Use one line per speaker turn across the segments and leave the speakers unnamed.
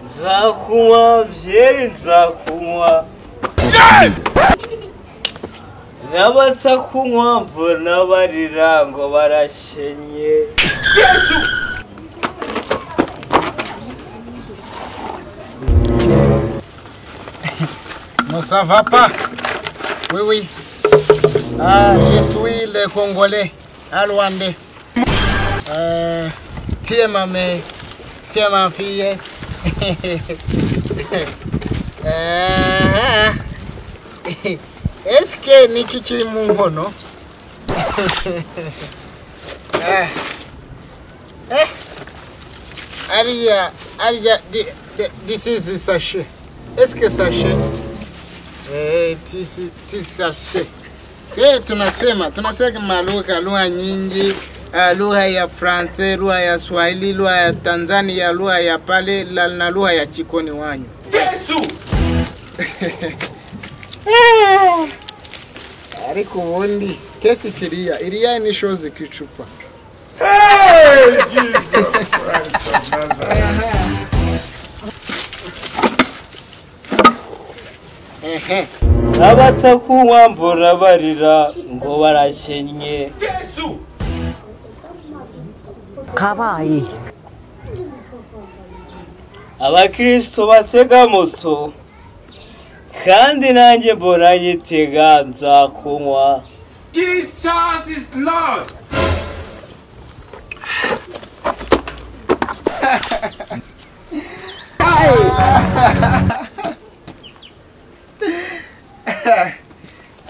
nzakunywa byeri nzakunywa n'abatakunywa mbona barira ngo barashenye
Moi, ça va pas Oui, oui. Ah, je suis le Congolais, à Luandais. Euh, tiens, ma mère. Tiens, ma fille. Ah, ah. Est-ce que Niki Chirimungo, non Ah. Eh. Aria, Aria, thi- thi- this is sachet. Est-ce que sachet Eh, tisi- tisashe Eh, tunasema tunasema lugha lugha nyingi ah, lugha ya france lugha ya swahili lugha ya tanzania lugha ya pale la- na lugha ya chikoni wanyu Ah, ariko ubundi kesi kiriya iriya ni shozi kicupa ehe
n'abatakunywa mbona barira ngo barashenye
kabaye
abakirisito batega moto kandi nanjye mbona nyitega nzakunywa
Jesus is Lord.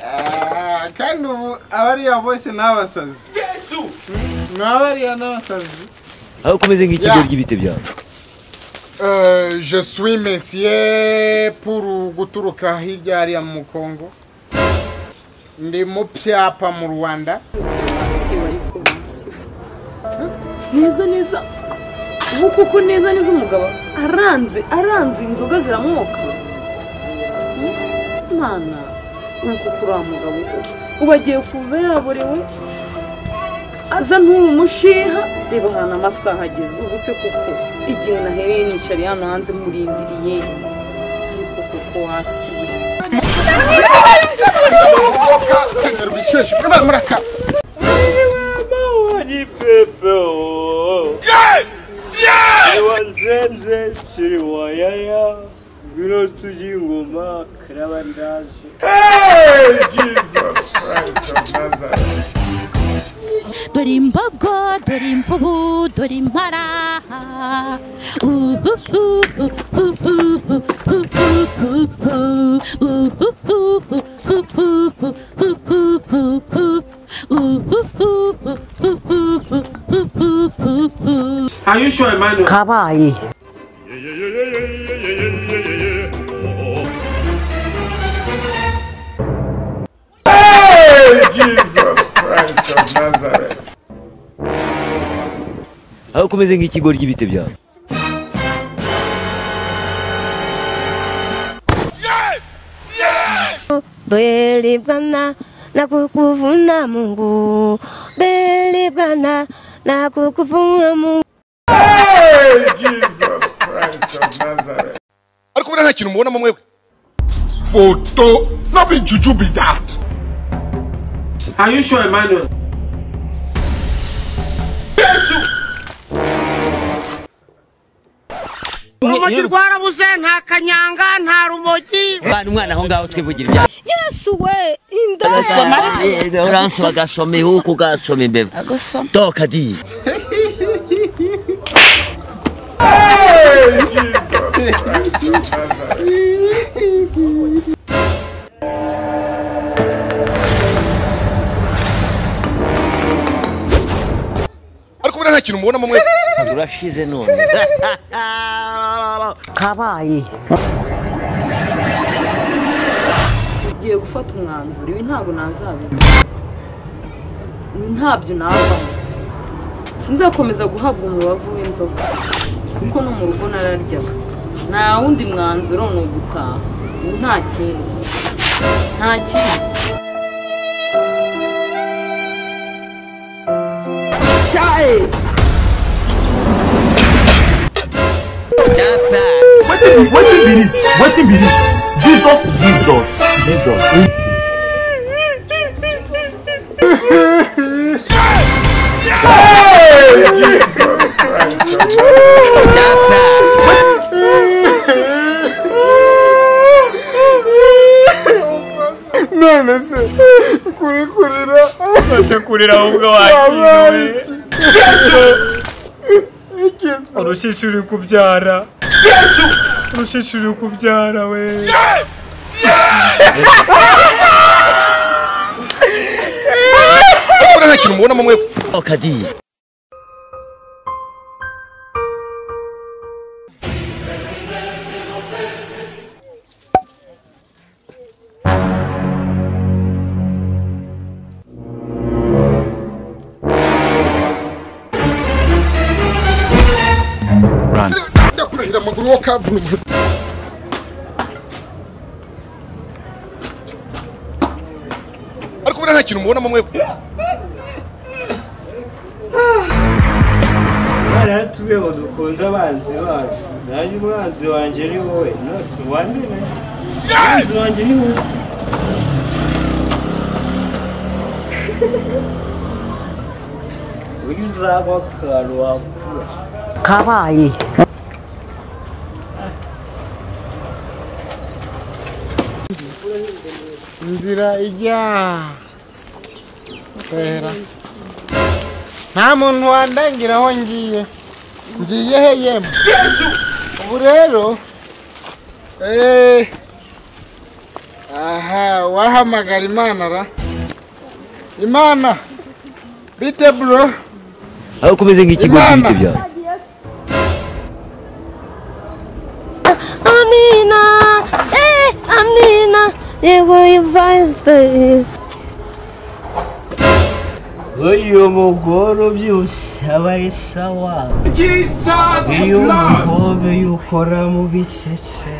Ah, kandi ubu abariya bose ni abasazi ni abariya ni abasazi
aho kumeze
Yeah.
ry'ibiti byawe
Euh, je suis monsieur pour guturuka hirya hariya mu Congo ndi mu byapa mu Rwanda
si wari kubanza neza neza ubu kuko neza neza umugabo aranze aranze inzoga ziramwoka mwana ubu kuko uriya mugabo ubu agiye kuza yaborewe aza nturumushiha reba ahantu amasaha ageze ubu se kuko igihe nahereye nicariye hano hanze murindiriye ariko kuko hasi we
Bisheshe, kama muraka
Mawani pepe o. Ewa nzenze shiri wayaya. Ngiro tuji ngoma karabandaje.
dore imbogo dore imvubu dore impara
Are you sure, Emmanuel?
kabaye
aho kumeze nk'ikigo ry'ibiti byawe
belibwana nakukuvuna Mungu, belibwana nakukuvuna Mungu.
ariko buriya nta kintu mubonamo mwebwe
Photo. Not be juju be that. Are you sure, Emmanuel?
Urumogi
rwarabuze nta kanyanga nta rumogi
bana umwana aho ngaho twivugira ibyawe
yesu we inda
uransoba agasoma ihuku ugasoma imbeba
agusoma
doka diye
ariko buriya nta kintu mubonamo mwebwe
urashize none kabaye
ngiye gufata umwanzuro ibi ntabwo nazabona ibi ntabyo navamo sinzakomeza guhabwa umubavu w'inzoga kuko no mu rugo nararyaga nta wundi mwanzuro ni ugutaha ubu nta kindi nta kindi
What
wetin be this wetin be this jesus jesus jesus. Hey, Jesus
none se kuri kurira
maze kurira ahubwo wakiriwe urushisho uri kubyara urushisho uri kubyara we
Mukura nta kintu mubonamo mwe.
Kadi.
ndakurahira amaguru wo kaburimbo
Ariko buriya nta kintu mubonamo mwe.
bari hatubwiye ngo dukunde abanzi bacu nanjye umwanzi wanjye ni wowe nose uwandure umwanzi wanjye ni wowe uyu uzaba akantu wakura
kabaye
inzira ijya hera nta muntu wandangira aho ngiye ngiye he yemwe ubu rero eh, aha wahamagara imana ra imana bite bro
aho kumeze nk'ikigoryi
Imana.
bite byawe
Amina, eh, Amina, yego yivaye.
uyu mugore ubyibushye aba ari sawa iyo umukobwa yukora mu bicece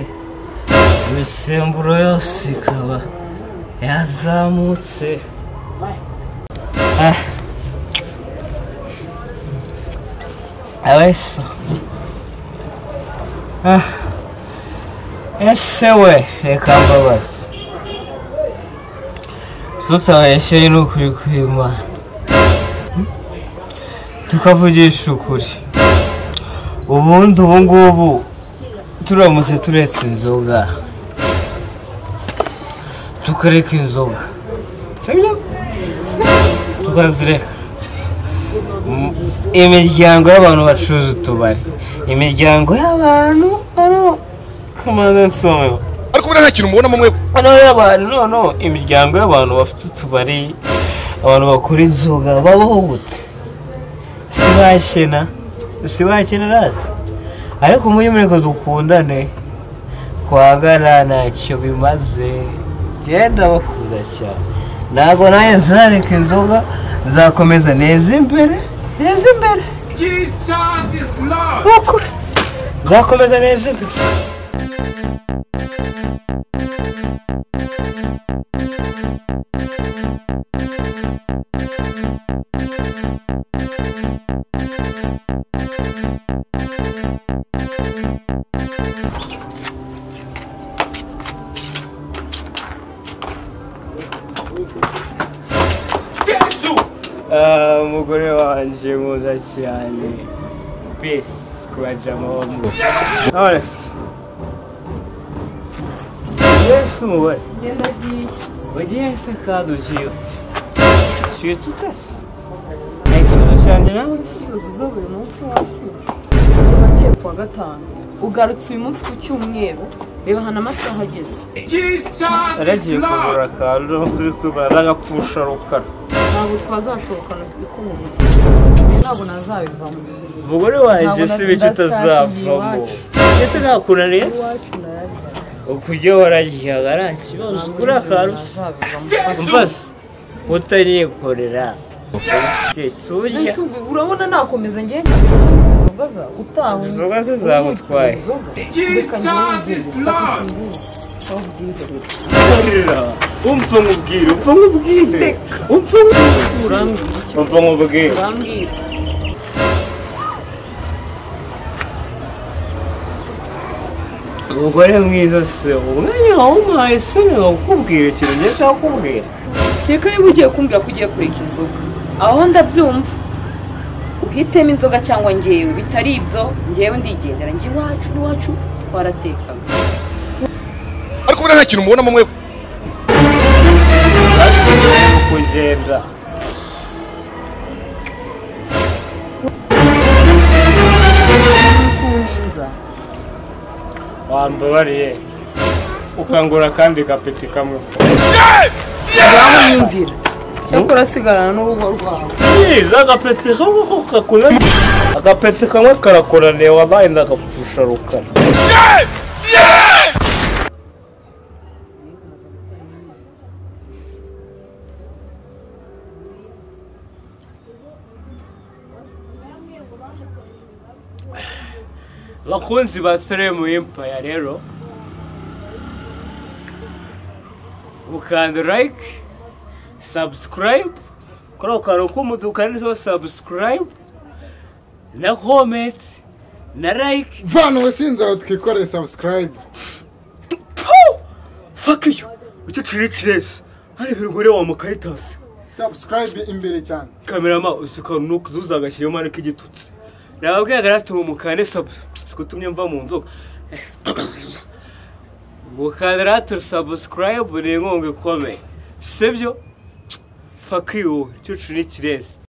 imisemburo yose ikaba yazamutse Ah. aba ari sawa Ah. ese we reka mbabaze tutabeshyeye ni ukuri kw'imana tukavugisha ukuri ubundi ubu ngubu turamutse turetse inzoga tukareka inzoga sibyo tukazireka M- imiryango y'abantu bacuruza utubari imiryango y'abantu hano kamanzi nsomeho
Ariko buriya nta kintu mubonamo mwe.
hano y'abantu noneho imiryango y'abantu bafite utubari abantu bakora inzoga babaho gute si bakena si bakena rata ariko muri mureko dukundane kwagara ntacyo bimaze genda bakunda cyane ntabwo nawe nzareka inzoga nzakomeza neza imbere neza imbere
Jesus is Lord.
Ukuri. nzakomeza neza imbere Ah, umugore wanjye mwiza cyane besi kubajamo nonese yesu umubare
ngenda agiye
wagiye se kandi ugiye ute shuye tutase ikibazo cyanjye nawe
Imisozi zo buri munsi wasinze wagiye ku wa gatanu ugarutse uyu munsi ku cyumweru bibahana amasaha ageze
yaragiye kugura akantu kuri kubara agapfusha rukara
ntabwo twazashobokana ikomeye ibi ntabwo nazabivamo
umugore wanjye si bityo utazavamo ese ntakunaniye se
iwacu narari
ukujya wararyaga nta kibazo kuri akantu umva se utanyikorera
Ese
surya
ubu- urabona nakomeza ngenda gucuruza inzoga za utaha
inzoga ze zagutwaye umva nkubwire umva nkubwire umva nkubwire
urambwira iki
umva nkubwire
urambwira
umugore mwiza se umwanya wawumaye sinaba kukubwira ikintu njye nshaka kukubwira
kereka niba ugiye kumbwira ko ugiye kureka inzoga aho ndabyumva uhitemo inzoga cyangwa ngewe bitari ibyo ngewe ndigendera njye iwacu n'iwacu twaratekaga
ariko buriya nta kintu mubonamo mwe
kugenda
kuninza
wambabariye ukangura kandi gapeti kamwe
unyumvira cyakora asigarana n'urugo rwawe
byiza agapeti kamwe ko kakura agapeti kamwe karakuraniye wabaye ndagapfusha rukara bakunzi ba seremu impaya rero mukanda like subscribe kuri ako kantu k'umutuku kanditseho subscribe na comment na like
vana ubusinzi aho twikoreye sabusikarayibu
fuck you icyo turi ciresi hari ibigore wa mukaritasi
sabusikarayibu imbere cyane
kamerama usuka nuko uzuza agashyiramo ariko igitutsi nababwira garatu mu mukande sabu kutumye mva mu nzoga mukande ratu subscribe ni inkunga ikomeye sibyo fuck you cyucu ni kirezi